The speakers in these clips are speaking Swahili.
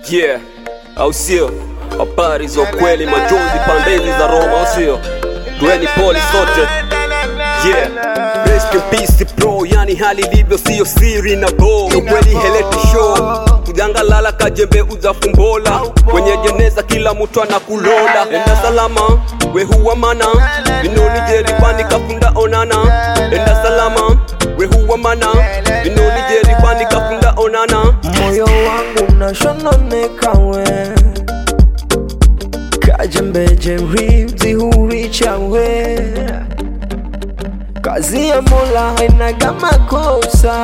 yeah, au sio? Habari za ukweli, majonzi pandezi za Roma, au sio? Tueni poli sote, yeah. Rest in peace bro, yani hali ilivyo siyo siri na bo, ukweli heleti show kujangalala kajembe uzafumbola kwenye jeneza, kila mtu anakulola. Enda salama we huwa mana vinoni jeribani kafunda onana. Enda salama we huwa mana vinoni jeribani kafunda onana. moyo wangu unashononeka we kajembeje ribzi huricha we kazi ya mola hainaga makosa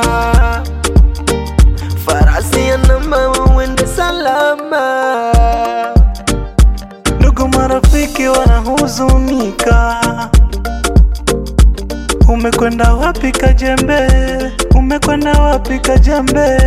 farasi ya namba wawende salama Ndugu marafiki wanahuzunika, umekwenda wapi Kajembe? Umekwenda wapi Kajembe?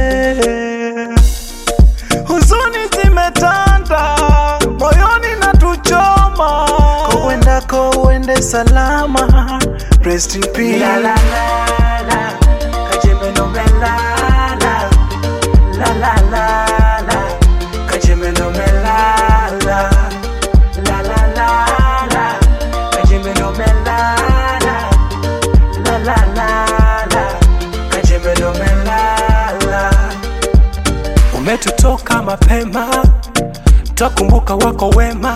Huzuni zimetanda moyoni na tuchoma, kowendako uende salama. Rest in peace. La, la, la, la. Kajembe no melala. La, la, la, la. Kajembe no melala. La la la la, Kajembe no melala. La la la la, Kajembe no melala. Umetutoka mapema, twakumbuka wako wema.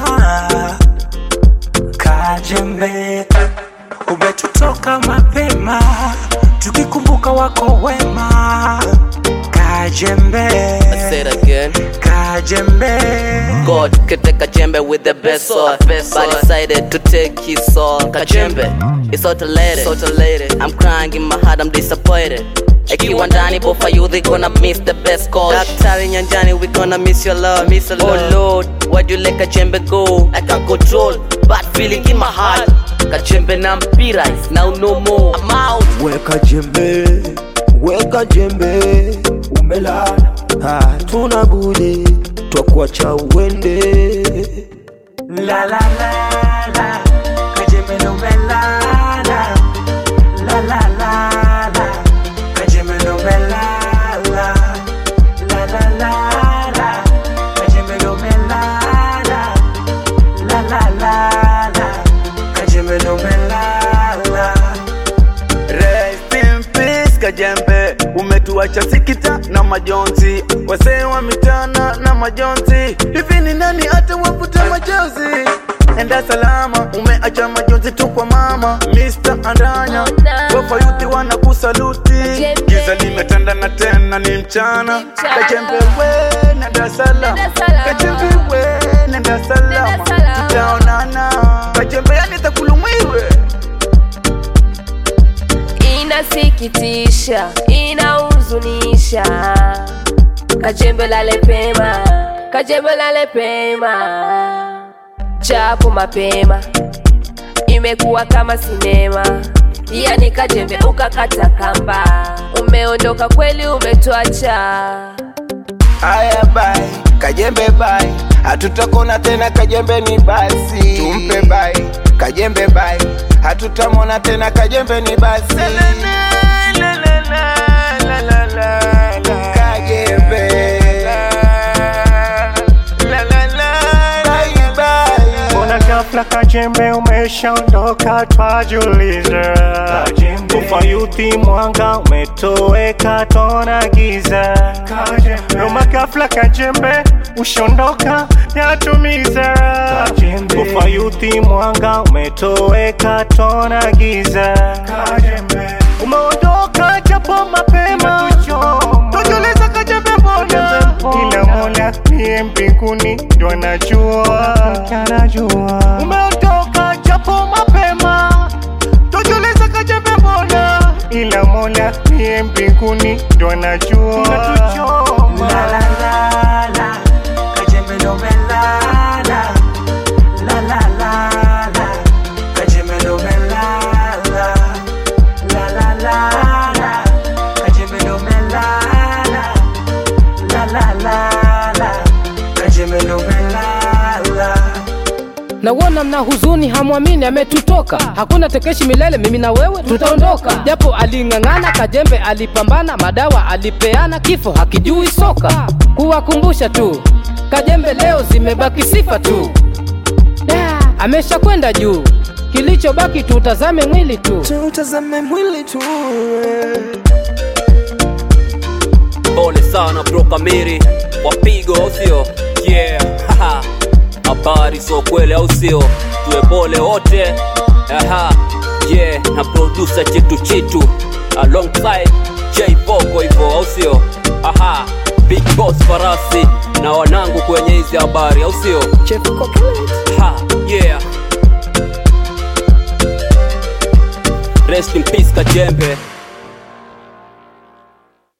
Kajembe, umetutoka mapema, tukikumbuka wako wema. Kajembe, Say it again. Kajembe. God could take a jembe with the best sword, but decided to take his soul. Kajembe, it's autolated. autolated. I'm crying in my heart, I'm disappointed. Ikiwa ndani bofa you they gonna miss the best call Daktari nyanjani we gonna miss your love miss your love. Oh Lord why'd you let Kajembe go I can't control bad feeling in my heart Kajembe na mpira is now no more I'm out weka jembe weka jembe umelala hatuna budi twakuacha uende La la la la, Kajembe no melala. La la la la, Kajembe no melala. La la la la, Kajembe no melala. La la la la, Kajembe no melala. Rest in peace Kajembe, umetuacha sikita na majonzi, wasee wa mitana na majonzi. Hivi ni nani hata wapute majonzi? Enda salama, umeacha majonzi tu kwa mama Mr. Andanya, wafa yuti wanakusaluti. Giza limetanda na tena ni mchana. Kajembe we nenda salama, Kajembe we nenda salama, tutaonana. Kajembe yani takulumiwe inasikitisha, inahuzunisha. Kajembe lale pema, kajembe lale pema, japo mapema imekuwa kama sinema. Yani kajembe ukakata kamba, umeondoka kweli, umetuacha. Aya bai, Kajembe bai, hatutakona tena Kajembe ni basi, tumpe bai, Kajembe bai, hatutamona tena Kajembe ni basi. Kajembe. Bye, bye. Mbona ghafla Kajembe umeshaondoka, twajiuliza. Ufa yuthi mwanga umetoweka, tona giza. Roma ghafla Kajembe ushaondoka, yatumiza. Ufa yuthi mwanga umetoweka, tona giza. Umeondoka japo mapema, tujuliza Kajembe mbona, ila Mola niye mbinguni ndo anajua. Umeondoka japo mapema, tujuliza Kajembe mbona, ila Mola niye mbinguni ndo anajua. La la la la, Kajembe ndo melala. La la la la, Kajembe ndo melala. La la la la, Kajembe ndo melala. La la la la, Kajembe ndo melala. Nawona mna huzuni, hamwamini ametutoka. Hakuna tekeshi milele, mimi na wewe tutaondoka. Japo aling'ang'ana, Kajembe alipambana, madawa alipeana, kifo hakijui soka. Kuwa kuwakumbusha tu kajembe leo zimebaki sifa tu Da, amesha kwenda juu kilichobaki tutazame mwili tu tutazame mwili tu pole sana bro kamiri wapigo au sio yeah haha. habari so kweli au sio tuwe pole wote aha yeah na producer chitu chitu alongside j boko hivyo au sio aha big boss farasi na wanangu kwenye hizi habari au sio Chef Coconut. ha yeah rest in peace kajembe